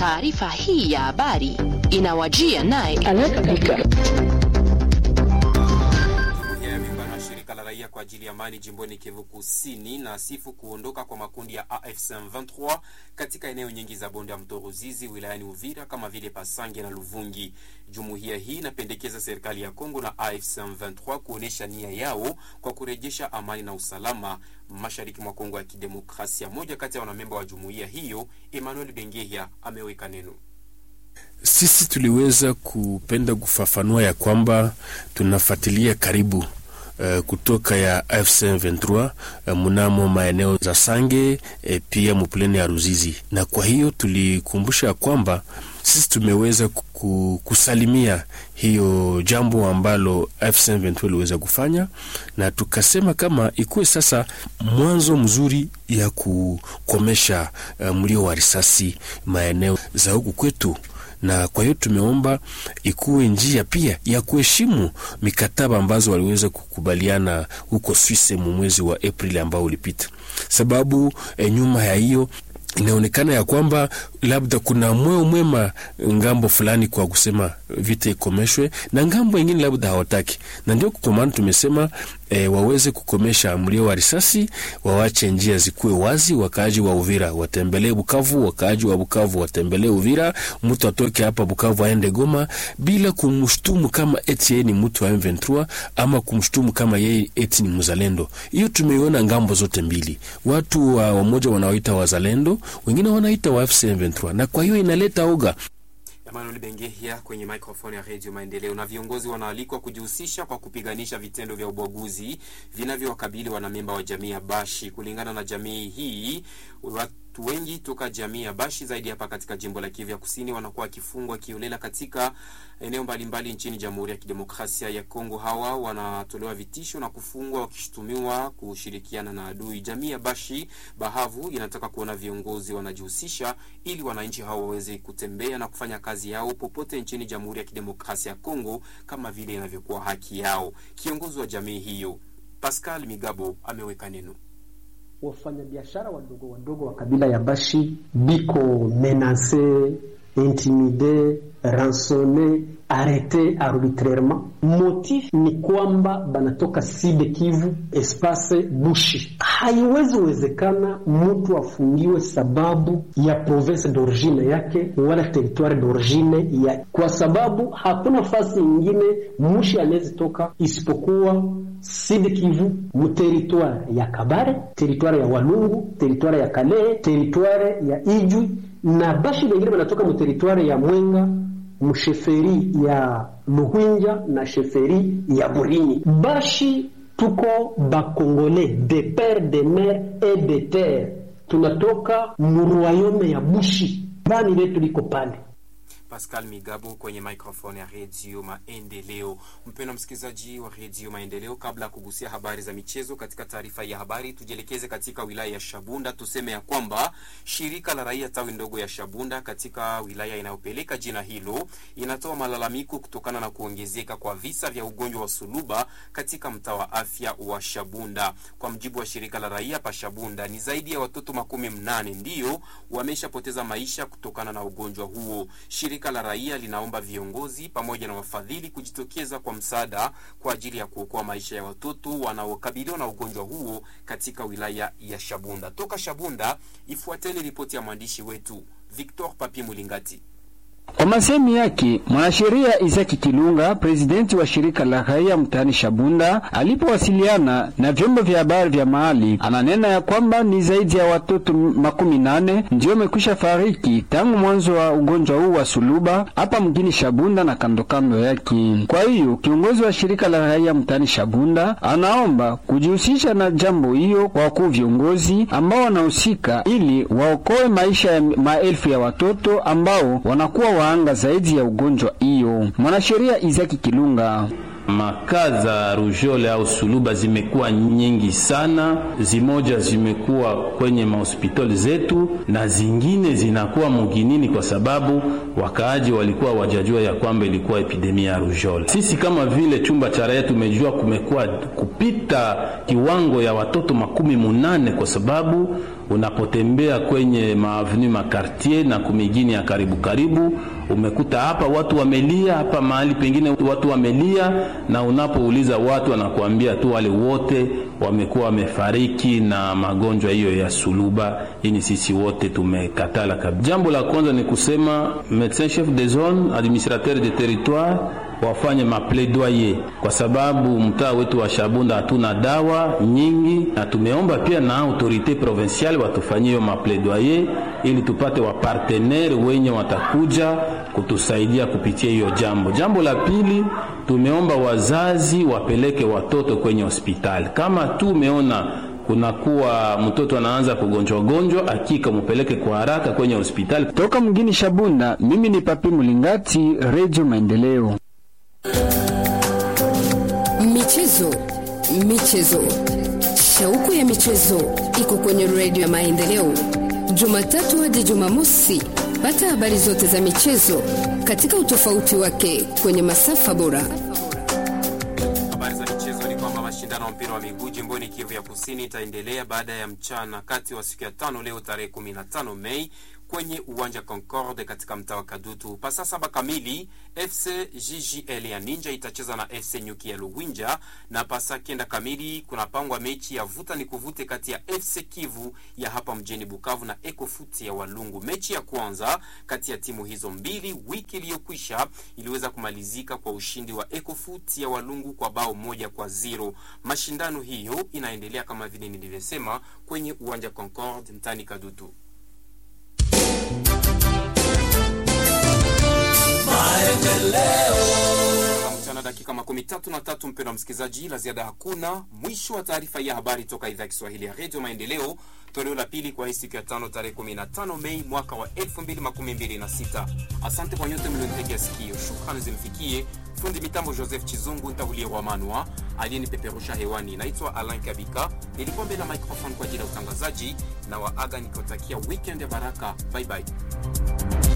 Taarifa hii ya habari inawajia naye shirika la raia kwa ajili ya amani jimboni Kivu Kusini na sifu kuondoka kwa makundi ya AFC M23 katika eneo nyingi za bonde ya mto Ruzizi wilayani Uvira kama vile Pasange na Luvungi. Jumuiya hii inapendekeza serikali ya Kongo na AFC M23 kuonesha nia yao kwa kurejesha amani na usalama mashariki mwa Kongo ya Kidemokrasia. Moja kati ya wanamemba wa jumuiya hiyo, Emmanuel Bengehia, ameweka neno sisi tuliweza kupenda kufafanua ya kwamba tunafuatilia karibu Uh, kutoka ya AFC M23 uh, mnamo maeneo za Sange e, pia mupuleni ya Ruzizi, na kwa hiyo tulikumbusha ya kwamba sisi tumeweza kusalimia hiyo jambo ambalo AFC M23 iliweza kufanya, na tukasema kama ikuwe sasa mwanzo mzuri ya kukomesha uh, mlio wa risasi maeneo za huku kwetu na kwa hiyo tumeomba ikuwe njia pia ya kuheshimu mikataba ambazo waliweza kukubaliana huko Swisse mu mwezi wa Aprili ambao ulipita, sababu e, nyuma ya hiyo inaonekana ya kwamba labda kuna mweo mwema ngambo fulani kwa kusema vita ikomeshwe na ngambo ingine labda hawataki, na ndio kwa maana tumesema e, waweze kukomesha mlio wa risasi, wawache njia zikuwe wazi. Wakaaji wa Uvira watembelee Bukavu, wakaaji wa Bukavu watembelee Uvira, mtu atoke hapa Bukavu aende Goma bila kumshtumu kama eti yeye ni mtu wa M23 ama kumshtumu kama yeye eti ni mzalendo. Hiyo tumeiona ngambo zote mbili, watu wa wamoja wanaoita wazalendo, wengine wanaita wa AFC M23, na kwa hiyo inaleta oga. Emmanuel Bengehia kwenye microphone ya Radio Maendeleo. Na viongozi wanaalikwa kujihusisha kwa kupiganisha vitendo vya ubaguzi vinavyowakabili wanamemba wa jamii ya Bashi. Kulingana na jamii hii, watu wengi toka jamii ya Bashi zaidi hapa katika jimbo la Kivu ya Kusini wanakuwa wakifungwa kiolela katika eneo mbalimbali nchini Jamhuri ya Kidemokrasia ya Kongo. Hawa wanatolewa vitisho na kufungwa wakishutumiwa kushirikiana na adui. Jamii ya Bashi Bahavu inataka kuona viongozi wanajihusisha ili wananchi hao waweze kutembea na kufanya kazi yao popote nchini Jamhuri ya Kidemokrasia ya Kongo kama vile inavyokuwa haki yao. Kiongozi wa jamii hiyo Pascal Migabo ameweka neno. Wafanyabiashara wadogo wadogo wa kabila ya Bashi biko menase intimide ransone arete arbitrairement. Motif ni kwamba banatoka Side Kivu espace Bushi. Haiwezi wezekana mtu afungiwe sababu ya province d'origine yake wala territoire d'origine ya, kwa sababu hakuna fasi ingine mushi anawezi toka isipokuwa Sud Kivu mu territoire ya Kabare, territoire ya Walungu, territoire ya Kalehe, territoire ya Ijwi na Bashi wengine wanatoka mu territoire ya Mwenga msheferi ya Luhwinja na sheferi ya Burinyi. Bashi tuko bakongole de pere de mer et de terre, tunatoka muruayome ya Bushi, bani letu liko pale. Pascal Migabo kwenye microphone ya Redio Maendeleo. Mpendwa msikilizaji wa Redio Maendeleo, kabla ya kugusia habari za michezo katika taarifa ya habari, tujielekeze katika wilaya ya Shabunda. Tuseme ya kwamba shirika la raia tawi ndogo ya Shabunda katika wilaya inayopeleka jina hilo inatoa malalamiko kutokana na kuongezeka kwa visa vya ugonjwa wa suluba katika mtaa wa afya wa Shabunda. Kwa mjibu wa shirika la raia pa Shabunda, ni zaidi ya watoto makumi mnane ndiyo wameshapoteza maisha kutokana na ugonjwa huo. Shirika la raia linaomba viongozi pamoja na wafadhili kujitokeza kwa msaada kwa ajili ya kuokoa maisha ya watoto wanaokabiliwa na ugonjwa huo katika wilaya ya Shabunda. Toka Shabunda, ifuateni ripoti ya mwandishi wetu Victor Papi Mulingati. Kwa masemi yake mwanasheria Isaki Kilunga, presidenti wa shirika la raia mtaani Shabunda, alipowasiliana na vyombo vya habari vya mahali, ananena ya kwamba ni zaidi ya watoto makumi nane ndio wamekwisha fariki tangu mwanzo wa ugonjwa huu wa suluba hapa mjini Shabunda na kandokando yake. Kwa hiyo kiongozi wa shirika la raia mtaani Shabunda anaomba kujihusisha na jambo hiyo kwa wakuu viongozi ambao wanahusika, ili waokoe maisha ya maelfu ya watoto ambao wanakuwa waanga zaidi ya ugonjwa hiyo. Mwanasheria Izaki Kilunga Makaa za rujole au suluba zimekuwa nyingi sana, zimoja zimekuwa kwenye mahospitali zetu na zingine zinakuwa muginini, kwa sababu wakaaji walikuwa wajajua ya kwamba ilikuwa epidemia ya rujole. Sisi kama vile chumba cha raia tumejua kumekuwa kupita kiwango ya watoto makumi munane kwa sababu unapotembea kwenye maavenu makartier na kumigini ya karibu karibu, umekuta hapa watu wamelia, hapa mahali pengine watu wamelia, na unapouliza watu wanakuambia tu wale wote wamekuwa wamefariki na magonjwa hiyo ya suluba. Ini sisi wote tumekatala kabisa. Jambo la kwanza ni kusema medecin chef de zone administrateur de territoire wafanye mapledoyer kwa sababu mtaa wetu wa Shabunda hatuna dawa nyingi, na tumeomba pia na autorite provinciale watufanyie hiyo mapledoyer ili tupate wapartenere wenye watakuja kutusaidia kupitia hiyo jambo. Jambo la pili, tumeomba wazazi wapeleke watoto kwenye hospitali kama tu umeona kunakuwa mtoto anaanza kugonjwa gonjwa, akika mupeleke kwa haraka kwenye hospitali. Toka mgini Shabunda, mimi ni Papi Mulingati, Radio Maendeleo. Michezo, michezo, shauku ya michezo iko kwenye redio ya Maendeleo, Jumatatu hadi Jumamosi. Pata habari zote za michezo katika utofauti wake kwenye masafa bora. Habari za michezo ni kwamba mashindano ya mpira wa miguu jimboni Kivu ya Kusini itaendelea baada ya mchana kati wa siku ya tano leo tarehe 15 Mei kwenye uwanja Concorde katika mtaa wa Kadutu. Pasa saba kamili FC GGL ya Ninja itacheza na FC Nyuki ya Luwinja, na pasa kenda kamili kunapangwa mechi ya vuta ni kuvute kati ya FC Kivu ya hapa mjini Bukavu na Ecofoot ya Walungu. Mechi ya kwanza kati ya timu hizo mbili wiki iliyokwisha iliweza kumalizika kwa ushindi wa Ecofoot ya Walungu kwa bao moja kwa zero. Mashindano hiyo inaendelea kama vile nilivyosema kwenye uwanja Concorde mtani Kadutu. mchana dakika makumi tatu na tatu mpendo wa msikilizaji, la ziada hakuna. Mwisho wa taarifa ya habari toka idhaa ya Kiswahili ya redio Maendeleo, toleo la pili kwa hii siku ya tano tarehe 15 Mei mwaka wa 2026. Asante kwa nyote mlionitegea sikio. Shukrani zimfikie fundi mitambo Joseph Chizungu ntahulie wa manwa aliyenipeperusha hewani. Naitwa Alain Kabika, nilikuwa mbele ya microphone kwa ajili ya utangazaji na waaga nikiotakia weekend ya baraka. Bye bye.